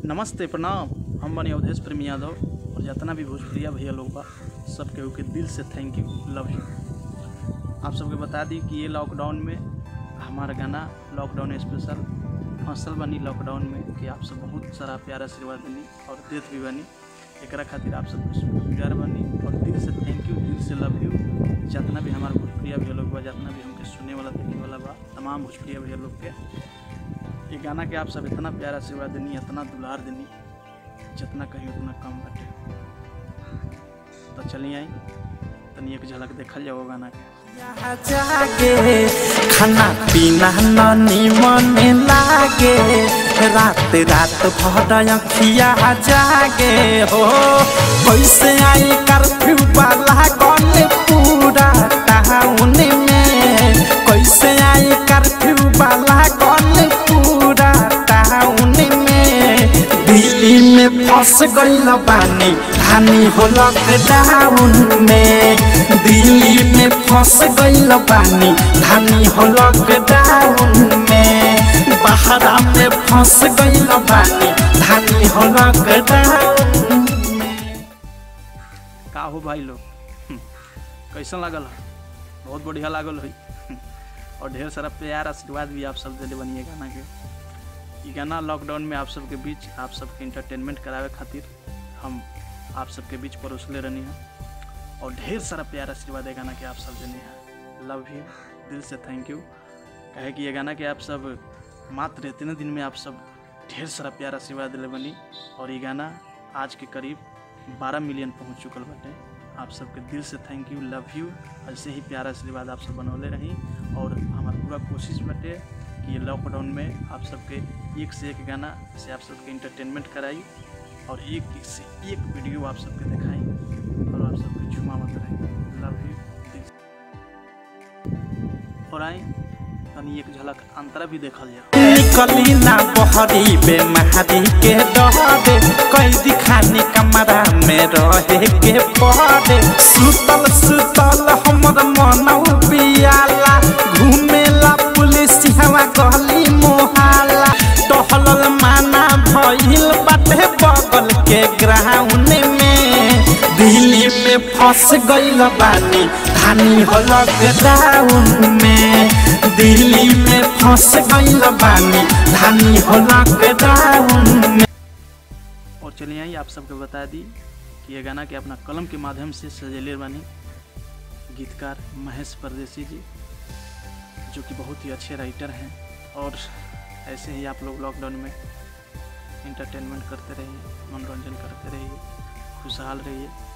नमस्ते प्रणाम हम बनी अवधेश प्रेमी यादव और जितना भी भोजपुरिया भैया लोग बा सब केहू के दिल से थैंक यू लव यू आप सबके बता दी कि ये लॉकडाउन में हमारा गाना लॉकडाउन स्पेशल फसल बनी लॉकडाउन में कि आप सब बहुत सारा प्यार आशीर्वाद देनी और देत भी बनी एकरा खातिर आप सब प्यार बनी और दिल से थैंक यू दिल से लव यू जितना भी हमारा भोजपुरिया भैया लोग बा जितना भी हमके सुने वाला देखे वाला बा तमाम भोजपुरिया भैया लोग के ये गाना के आप सब इतना प्यार आशीर्वाद देनी इतना दुलार देनी जितना कहीं उतना कम बटे तो चलिए आई तनी एक झलक देखल जाओ गाना के यहाँ जागे खाना पीना ननी मन लागे रात रात भर अखिया जागे हो कैसे आई कर्फ्यू वाला गन पूरा टाउन में कैसे आई कर्फ्यू वाला गन पूरा टाउन में दिल्ली में फंस गईल बानी हानि हो लॉकडाउन में दिल्ली में फंस गईल बानी धानी हो लॉकडाउन में बहरा में फंस गईल बानी धानी हो लॉकडाउन में का हो भाई लोग हम्म, कैसन लागल है बहुत बढ़िया लागल है और ढेर सारा प्यार आशीर्वाद भी आप सब दिले बनिए गाना के ये गाना लॉकडाउन में आप सबके बीच आप सबके इंटरटेनमेंट करावे खातिर हम आप सबके बीच परोसले रहनी है और ढेर सारा प्यार आशीर्वाद है गाना के आप सब देनी है लव यू दिल से थैंक यू कहे कि ये गाना के आप सब मात्र इतने दिन में आप सब ढेर सारा प्यार आशीर्वाद दिले बनी और ये गाना आज के करीब 12 मिलियन पहुंच चुकल बाटे आप सबके दिल से थैंक यू लव यू ऐसे ही प्यार आशीर्वाद आप सब बनौले रही और हमारा पूरा कोशिश बाटे कि ये लॉकडाउन में आप सबके एक से एक गाना से आप सबके इंटरटेनमेंट कराई और एक से एक वीडियो आप सबके दिखाई और आप सबके झुमा मत रही लव यू और आई तनी एक झलक अंतरा भी देखल जाओ निकली ना बहरी बेमारी के डरे कैदी खानी कमरा में रहे के पड़े सुतल सुतल हमर मन पियाला घूमेला पुलिस हवा गली मोहाला टहलल माना भइल बाटे बगल के ग्राउंड में दिल्ली में फंस गईल बानी धानी हो लॉकडाउन में दिल्ली में फंस गईल बानी धानी हो लॉकडाउन में और चलिए आई आप सबके बता दी कि ये गाना के अपना कलम के माध्यम से सजेले बनी गीतकार महेश परदेसी जी जो कि बहुत ही अच्छे राइटर हैं और ऐसे ही आप लोग लॉकडाउन में इंटरटेनमेंट करते रहिए मनोरंजन करते रहिए खुशहाल रहिए